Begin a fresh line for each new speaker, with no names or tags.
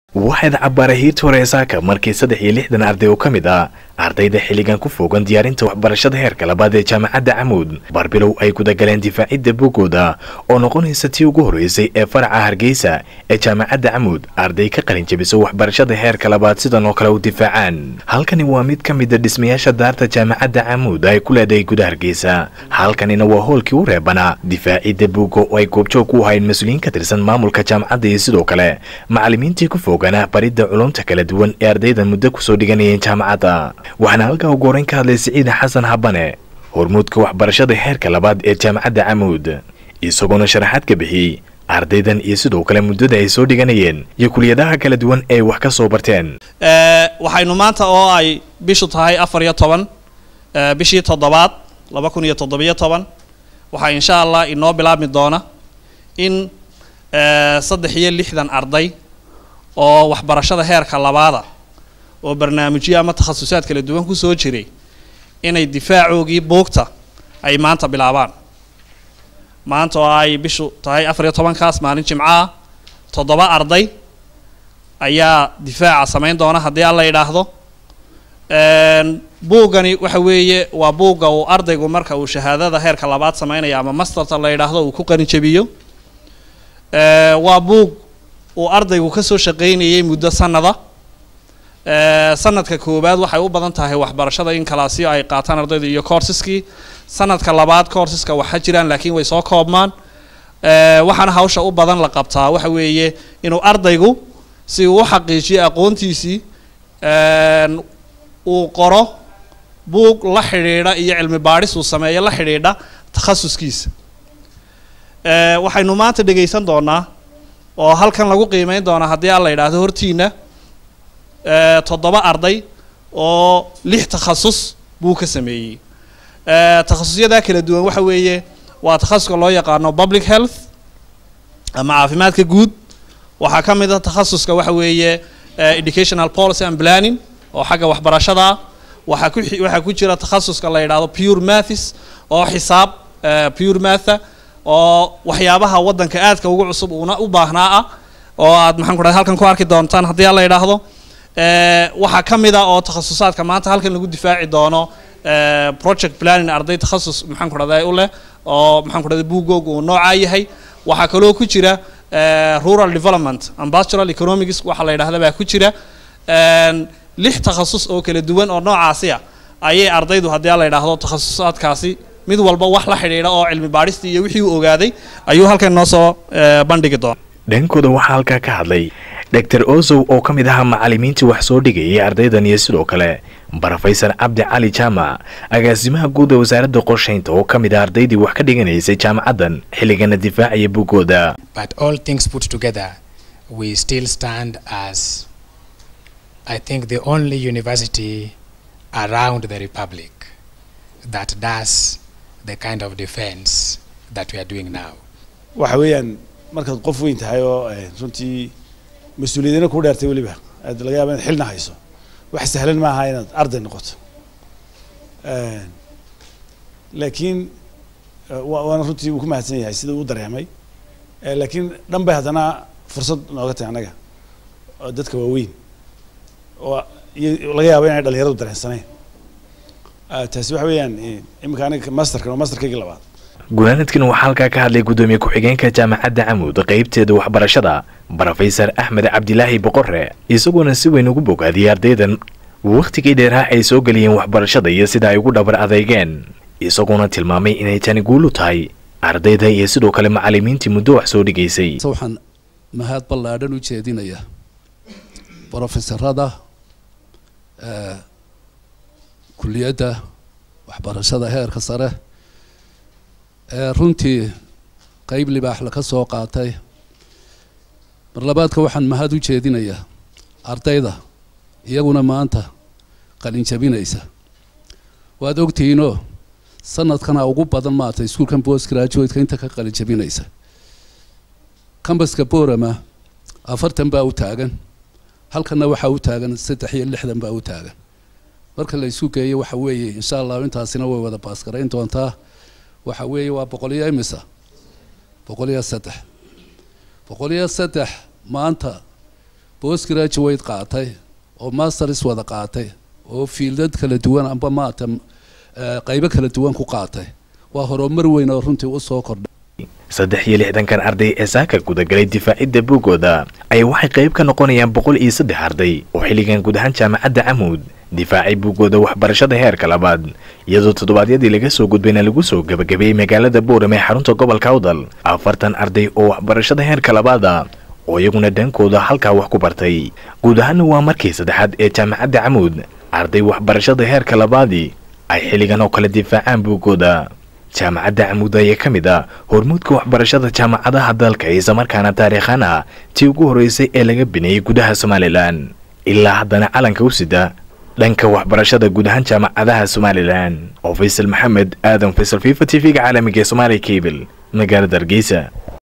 waxaad cabbaara hiirta horeesaaka markii saddex iyo lixdan arday oo ka mid ah ardayda xilligan ku foogan diyaarinta waxbarashada heerka labaad ee jaamacadda camuud barbilow ay gudagaleen difaacidda boggooda oo noqonaysa tii ugu horreysay ee faraca hargeysa ee jaamacadda camuud arday ka qalin jabiso waxbarashada heerka labaad sidan oo kale u difaacaan halkani waa mid ka mida dhismayaasha daarta jaamacadda camuud ay ku leedahay guda hargeysa halkanina waa hoolkii u reebanaa difaacidda boggo oo ay goobjoog u ahayn mas-uuliyiin ka tirsan maamulka jaamacadda iyo sidoo kale macallimiintii ku foogana baridda culumta kala duwan ee ardaydan muddo kusoo dhiganayeen jaamacadda waxaana halkaa ugu horeyn ka hadlay siciid xasan habane hormuudka waxbarashada heerka labaad ee jaamacadda camuud isagoona sharaxaad ka bixiyey ardaydan iyo sidoo kale muddada ay soo dhiganayeen iyo kuliyadaha kala duwan ee wax ka soo barteen
waxaynu maanta oo ay bishu tahay afar iyo toban bishii toddobaad laba kun iyo toddobiyo toban waxaa insha allah inoo bilaabmi doona in saddex iyo lixdan arday oo waxbarashada heerka labaada oo barnaamijyo ama takhasusaad kala duwan kusoo jiray inay difaacoogii buugta ay maanta bilaabaan maanta oo ay bishu tahay afar iyo tobankaas maalin jimcaah toddoba arday ayaa difaaca samayn doona haddii alla yidhaahdo buuggani waxa weeye waa buugga uu ardaygu marka uu shahaadada heerka labaad sameynaya ama masterta la yidhaahdo uu ku qarinjabiyo waa buug uu ardaygu kasoo shaqaynayay muddo sanada sanadka koowaad waxay u badan tahay waxbarashada in kalaasyo ay qaataan ardaydu iyo coursiskii sanadka labaad coursiska waxa jiraan laakiin way soo koobmaan waxaana hawsha u badan la qabtaa waxa weeye inuu ardaygu si uu u xaqiijiyo aqoontiisii uu qoro buug la xidhiidha iyo cilmi baadhis uu sameeyo la xidhiidha takhasuskiisa waxaynu maanta dhegaysan doonaa oo halkan lagu qiimeyn doonaa haddii alla yidhaahdo hortiina toddoba arday oo lix takhasus buu ka sameeyey takhasusyadaa kala duwan waxa weeye waa takhasuska loo yaqaano public health ama caafimaadka guud waxaa ka mid a takhasuska waxa weeye educational policy and planning oo xagga waxbarashada ah waxaa ku waxaa ku jira takhasuska la yidhaahdo pure mathis oo xisaab pure matha oo waxyaabaha waddanka aadka ugu cusub uuna u baahnaa ah oo aad maxaan ku dhahay halkan ku arki doontaan haddii alla yidhaahdo waxaa ka mid ah oo takhasusaadka maanta halkan lagu difaaci doono project planning arday takhasus maxaan ku dhahday u leh oo maxaan ku dhahday buugoog uu noocaa yahay waxaa kaloo ku jira rural development and pastoral economics waxaa la yidhahda baa ku jira lix takhasus oo kala duwan oo noocaasi ah ayay ardaydu haddii alla yidhaahdo takhasusaadkaasi mid walba wax la xidhiidha oo cilmi baadhistii iyo wixii uu ogaaday ayuu halkan noo soo bandhigi doona
dhankooda waxaa halkaa ka hadlay doctor ozow oo ka mid ahaa macallimiintii wax soo dhigayay ardaydan iyo sidoo kale brofesor cabdi cali jaamac agaasimaha guud ee wasaaradda qorshaynta oo ka mid ah ardaydii wax ka dhiganaysay jaamacaddan xilligana difaacaya buggooda
But all things put together, we still stand as, I think, the only university around the Republic that does the kind of defense that we are doing now.
waxa weeyaan markaad qof weyn tahay oo runtii mas-uuliyadina ku dheertay weliba aad laga yaaba inaad xilna hayso wax sahlan maaha inaad arday noqoto laakiin wa- waana runtii wuu ku mahadsan yahay sida uu dareemay laakiin dhan bay haddana fursad nooga tahay annaga oo dadka waaweyn oo iyo laga yaabo inay dhalinyaradu dareensanayn taasi waxa weeyaan iminka aniga masterkan waa masterkaygii labaad
gunaanadkan waxaa halkaa ka hadlay guddoomiye ku-xigeenka jaamacadda camuud qaybteeda waxbarashada brofesor axmed cabdilaahi boqore isagoona si weyn ugu bogaadiyey ardaydan wakhtigii dheeraha ay soo geliyeen waxbarashada iyo sida ay ugu dhabar adeygeen isagoona tilmaamay inay tani guulu tahay ardayda iyo sidoo kale macallimiintii muddo wax soo dhigaysay
waxaan mahad ballaadhan u jeedinayaa brofesorada kuliyadda waxbarashada heerka sare ee runtii qeyb libaax laka soo qaatay mar labaadka waxaan mahad u jeedinayaa ardayda iyaguna maanta qalin jabinaysa waad ogtihiinoo sanadkana ugu badan maata iskuolkan post graduateka inta ka qalin jabinaysa cambaska borama afartan baa u taagan halkanna waxaa u taagan saddex iyo lixdan baa u taagan marka la isu geeyo waxa weeye insha allahu intaasina way wada baasgarayn doontaa waxa weeye waa boqol iyo imisa boqol iyo saddex boqol iyo saddex maanta post graduate qaatay oo masters wada qaatay oo fiildad kala duwan amba maata qaybo kala duwan ku qaatay waa horumar weyn oo runtii u soo kordhay
saddex iyo lixdankan arday ee saaka gudagalay difaacidda buugooda ayaa waxay qayb ka noqonayaan boqol iyo saddex arday oo xilligan guud ahaan jaamacadda camuud difaacay buugooda waxbarashada heerka labaad iyadoo toddobaadyadii laga soo gudbayna lagu soo gebagabeeyey magaalada boorame ee xarunta gobolka awdal afartan arday oo waxbarashada heerka labaada oo iyaguna dhankooda halkaa wax ku bartay guud ahaanna waa markii saddexaad ee jaamacadda camuud arday waxbarashada heerka labaadii ay xilligan oo kale difaacaan buugooda jaamacadda camuud ayaa ka mid ah hormuudka waxbarashada jaamacadaha dalka islamarkaana taariikhaan ah tii ugu horreysay ee laga bineeyey gudaha somalilan ilaa haddana calanka u sida dhanka waxbarashada guud ahaan jaamacadaha somalilan oo faysal maxamed aadan faysal fifa t v-ga caalamiga ee somaaliya cable magaalada hargeysa